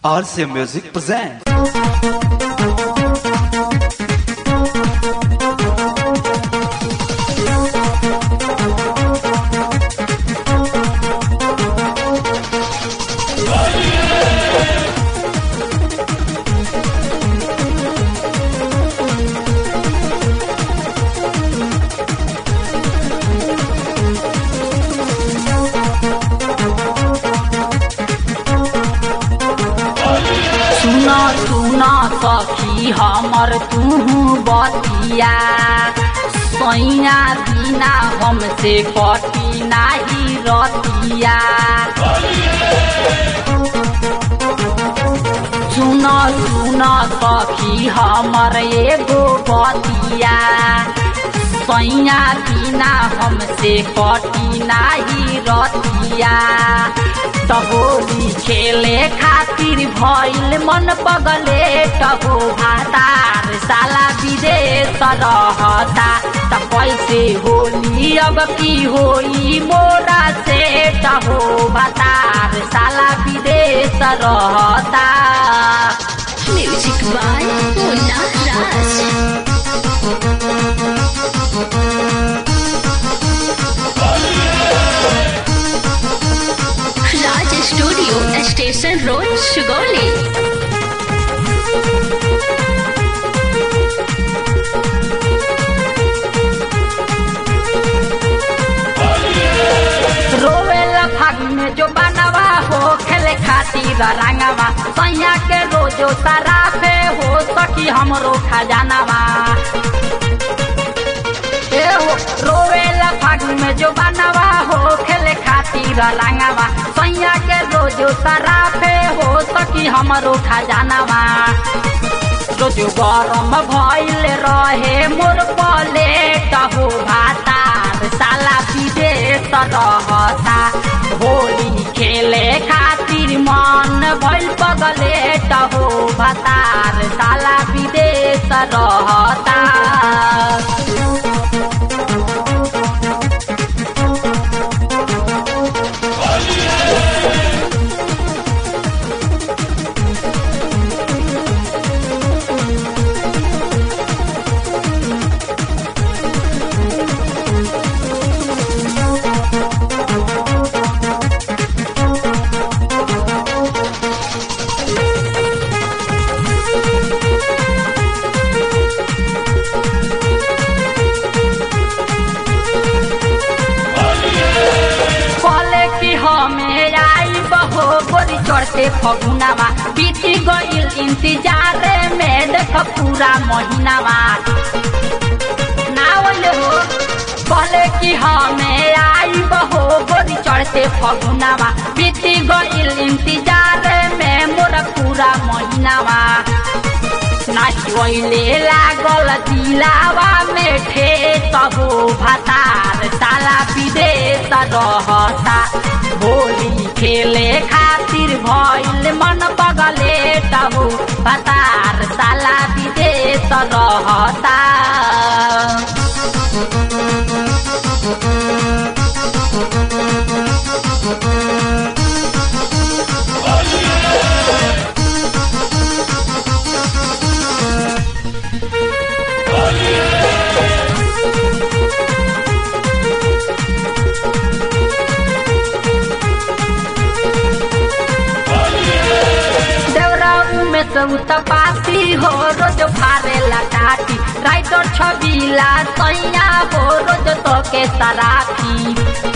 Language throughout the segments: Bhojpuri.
RCA Music presents. सुन सुन सखी हमर तू बतिया सैया बिना हमसे कटी नाही रतिया सुन सुन सखी हमर एगो बतिया सैया बिना हमसे कटी नाही रतिया तहोली खेले खातिर भइल मन पगले टहो भातार साला विदेश रहता त कैसे होली अब की होई मोरा से टहो भातार साला विदेश रहता Music by Mona Raj. Raj Studio, Station Road, Shugoli. रोवेला फाग में जो बनवा हो खेले खातिर रंगवा सैया के रोजो सराफे हो सखी हमरो खजानवा ए हो रोवेला फाग में जो बनवा हो खेले खातिर रंगवा सैया के रोजो सराफे हो सखी हमरो खजानवा रोजो गरम भइल रहे मोर पलेट हो भातार साला विदेश रहता होली खेले खातिर मन भइल पगलेट हो भातार साला विदेश रहता कहले कि हमें आई बहो गोरी चढ़ते फगुनावा बीती गईल इंतजार में देख पूरा महीनावा ना बोले हो कहले कि हमें आई बहो गोरी चढ़ते फगुनावा बीती गईल इंतजार में मोर पूरा महीनावा नाचोइले लागल दिलावा में ठेस हो भातार साला विदेश रहता होली खेले खातिर भइल मन पगले तबु भातार साला विदेश रहता देवरा में सब तपासी हो रोज फारे लटाटी राइटर छबीला सैया हो रोज तो के सराफी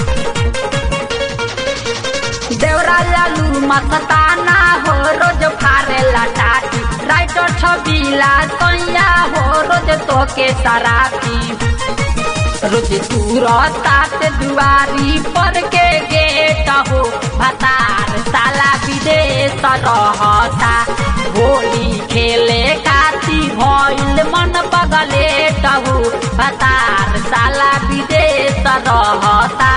देवरा लालू मस्ताना हो रोज फारे लटाटी राइटर छबीला सैया हो रोज तो के सराफी रोज तुरता से दुआरी पर के गेट हो भतार साला विदेश रहता होली खेले खाती भइल मन पगले टहु भतार साला विदेश रहता